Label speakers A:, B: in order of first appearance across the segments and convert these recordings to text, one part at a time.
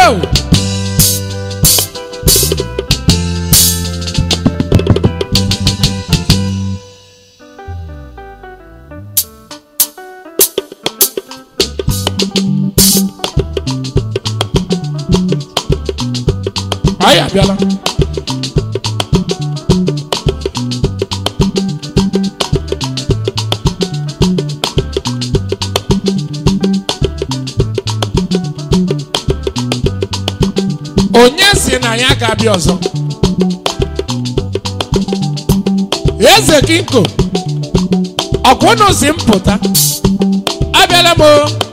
A: Oh! anyị abịala onye si na ya ga-abịa ọzọ eze kinko ọkwụnụ si m pụta abịala m o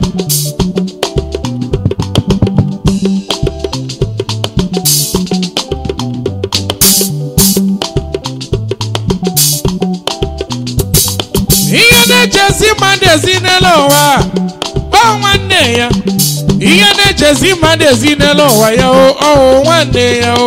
A: ihe na-echezi mmadụ ezi n'elu ụwa ọ nwanne ya ihe na-echezi mmadụ ezi n'elu ụwa ya o ọ wụ nwanne ya o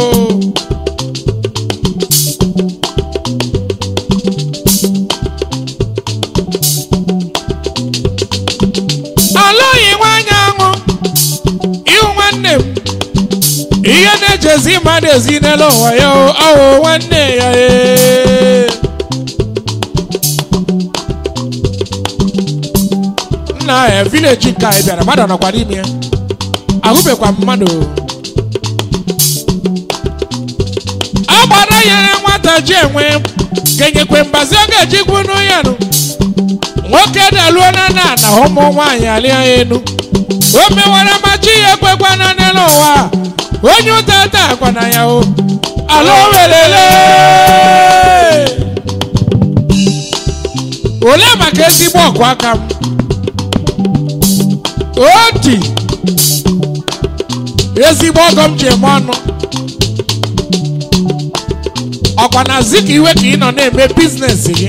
A: alụghị nwanyị aṅụ ịhụ nwanne m ihe na-echezi mmadụ ezi n'elu ụwa ya o ọ wụ nwanne ya ee nna ya vileji nke anyị bịara mmadụ nọkwa n'ime ya ahụbekwa m mmadụ a gbara nyere nwata ji enwe kenyekwe mbazi ọ ga-eji gwunu ya nụ nwoke daluo na na na ụmụ nwaanyị alịa ya enu o mewara machi ya ekwekwana n'elu ụwa onye ụta taa kwana ya o ala welele olee maka ezigbo ọgụ aka m oti ezigbo ọgọ m ji eme ọnụ ọkwa na zi ka iwe ka ị nọ na-eme biznes gị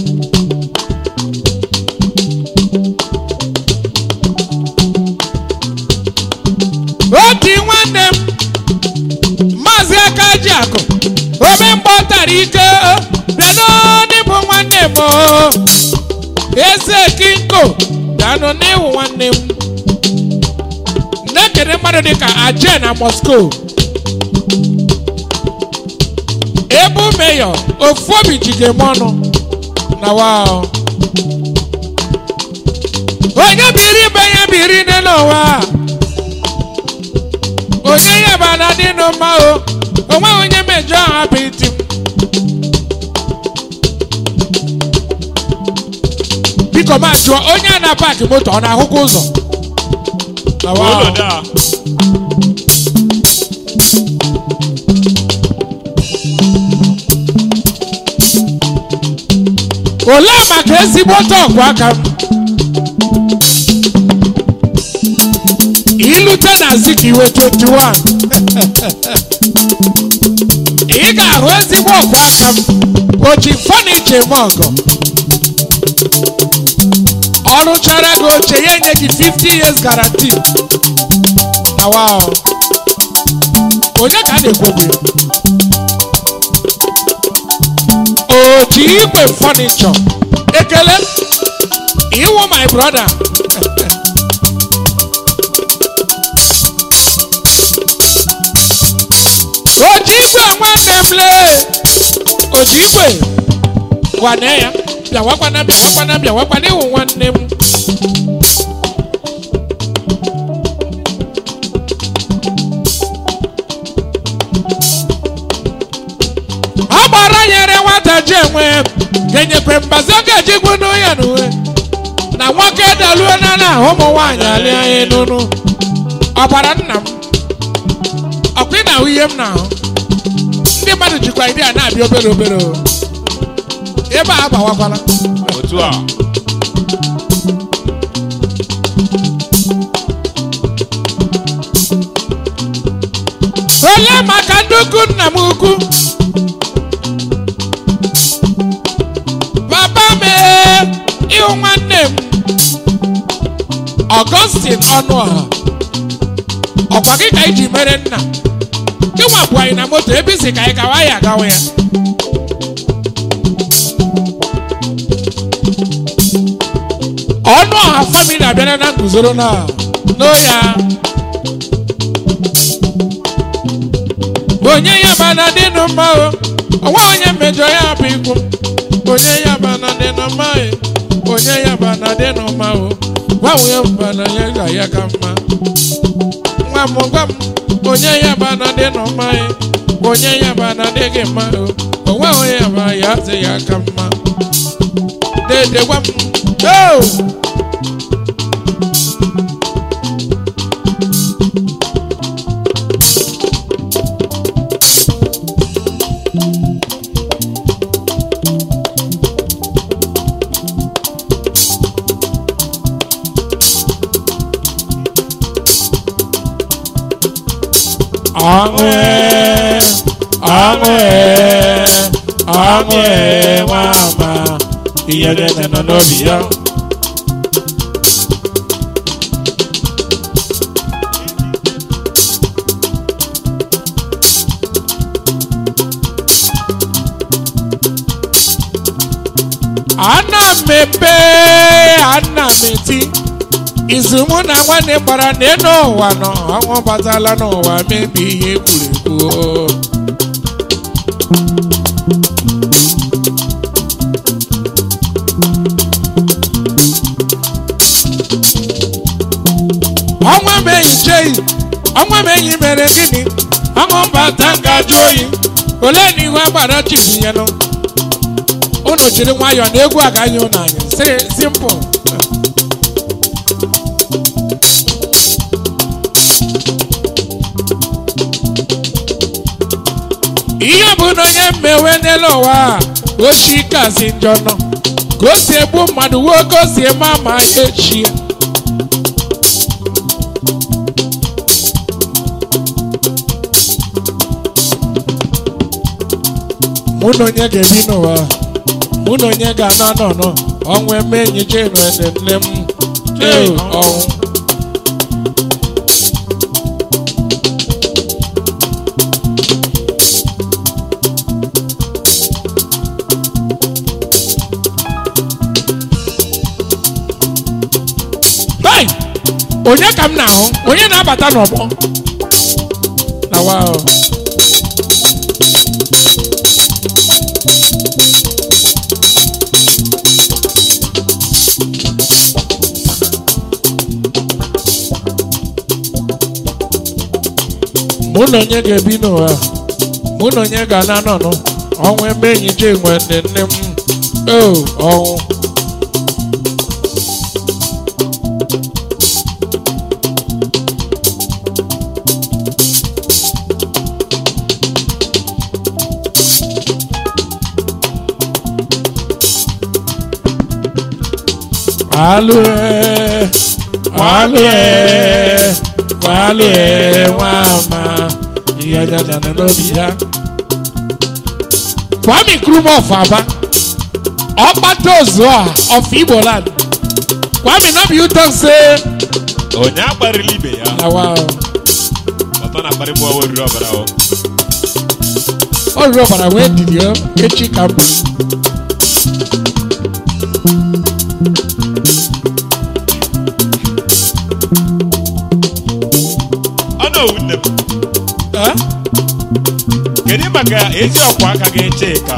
A: oti nwanne m maazị aka ji akụ ome mgbe ọ tara ike bịa n'ịbụ nwanne m o. eze kinko danụ n'iwu nwanne m na-ekene mmadụ dịka aje na moscow ebu meyọ ofu obi jide m ọnụ na wao onye biri ibe ya biri n'elu ụwa onye ya bana dịnụ mma o onweghị onye mejọ ha bụ iti m biko ma jụọ onye a na-paakị moto ọ na-ahụkwa ụzọ Na wa.
B: Olodo a.
A: olee maka ezigbo ọgụ aka m ilute na zikiwe 21 ị ga-ahụ ezigbo ọgụ aka m oji fọniche m ọgọ ọ rụchara gị oche ya enye gị 50 years guarantee na wow onye ka a na-ekwu okwu ya? oji igwe fọnichọ ekele iwu my brother oji igwe nwanne m lee oji igwe gwane ya bịawakwana bịawakwana bịawakwana iwu nwanne m ọ gbara nyere nwata ji enwe kenyekwe mbazi ọ ga-eji gwunu ya n'uwe na nwoke daluo na na ụmụ nwaanyị alịa ya n'unu ọbara nna m ọkwa ị na-ahụ ihe m na-ahụ ndị mmadụ jikwa ide a na-abịa obere obere o. ebe a agbawakwala
B: Otu a.
A: olee maka ndị ukwu nna m ukwu papa m ee, ịhụ nwanne m ọgọstin ọnụọha ọkwa gị ka iji mere nna gị nwapụ anyị na moto ebe isi ka anyị gawa ya agawa ya ọnụ ọha famili abịara na nguzoro na n'oya onye ya bana dị nụ mma o ọnwa onye mmejọ ya bụ ikwu onye ya bana dị nụ mma e onye ya bana dị nụ mma o gbanwee bana ya ga ya ka mma nwa m gwa m onye ya bana dị nụ mma e onye ya bana dị gị mma o onwe onye ya ba ya dị ya ka mma dede gwa m o ọṅụ e, ọṅụ e, ọṅụ e, nwa ama ihe niile nọ n'obi ya ana m ebe ana m eti izu mụ na nwanne gbara n'elu ụwa nọ ọnwụ batala n'ụwa mebi ihe egwuregwu ọnwa m enyi cheyi ọnwa m enyi mere gịnị ọṅụ mbata ngajụ oyi ole na ihu agbara chibunyelụ unu jiri nwayọọ na egwu agaghị unu anya si simple ihe bụ na onye mmewe n'elu ụwa a ochi kazi njọ nọ ka o si egbu mmadụ wuo ka o si eme ama ya echi mụ na onye ga-ebi n'ụwa mụ na onye ga-anọ n'ọnọ ọnwụ eme enyi jenu ene nne m ee ọnwụ Hey! onye ka m na-ahụ onye na-abata n'ọgbọ na wa mụ na onye ga-ebi n'ụwa mụ na onye ga-ana nọnụ ọnwụ ebe enyi je nwe nne nne m o ọnwụ Alue, alue, alue, nwama, ihe dada na n'obi ya. Kwame Nkrumah of Aba, Ọkpata Ozuọha of Igbo land. Kwame no be you talk say
B: onye akparịla ibe ya
A: na wa
B: ọtọ na-akparị mụ ọwa oriri ọbara o
A: ọ rụrụ ọbara wee didi o echi ka mbụ.
B: ọ na owu nne m
A: Eh?
B: kedu maka ezi ọkwa aka gị chika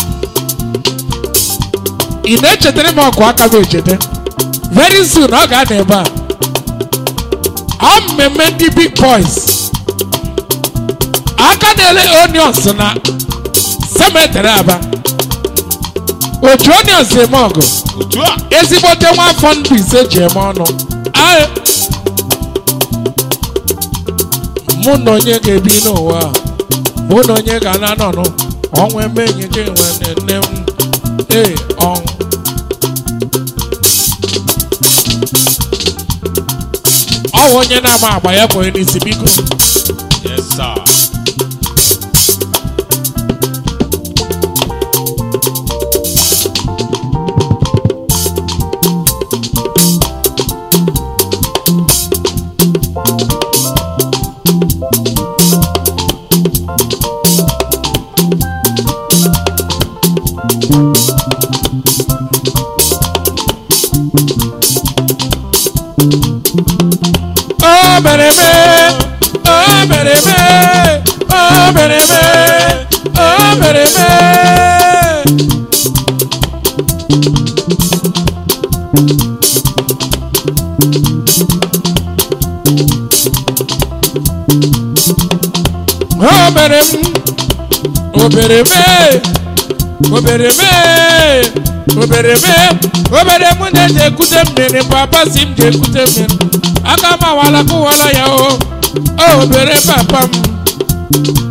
A: ị na-echetara m ọkụ aka m echeta very soon ọ ga-anọ ebe a ọ mmemme ndị big boys aka na-ele onions na cemetery aba otu onions eme ọgụ
B: otu a
A: ezigbote nwa afọ ndụ ise ji eme ọnụ Aye. mụ na onye ga-ebi n'ụwa a, mụ na onye ga-ana nọnụ ọnwụ eme enyi gị nwe nne m ee ọnwụ ọ bụ onye na-ama agba ya kwere n'isi biko
B: yes sir
A: o mere eme o mere eme o mere eme obere mee obere m obere mee obere mee obere mee obere m na-eji ekute mmiri papa si m ji ekute mmiri aka m awala kụwala ya o o obere papa m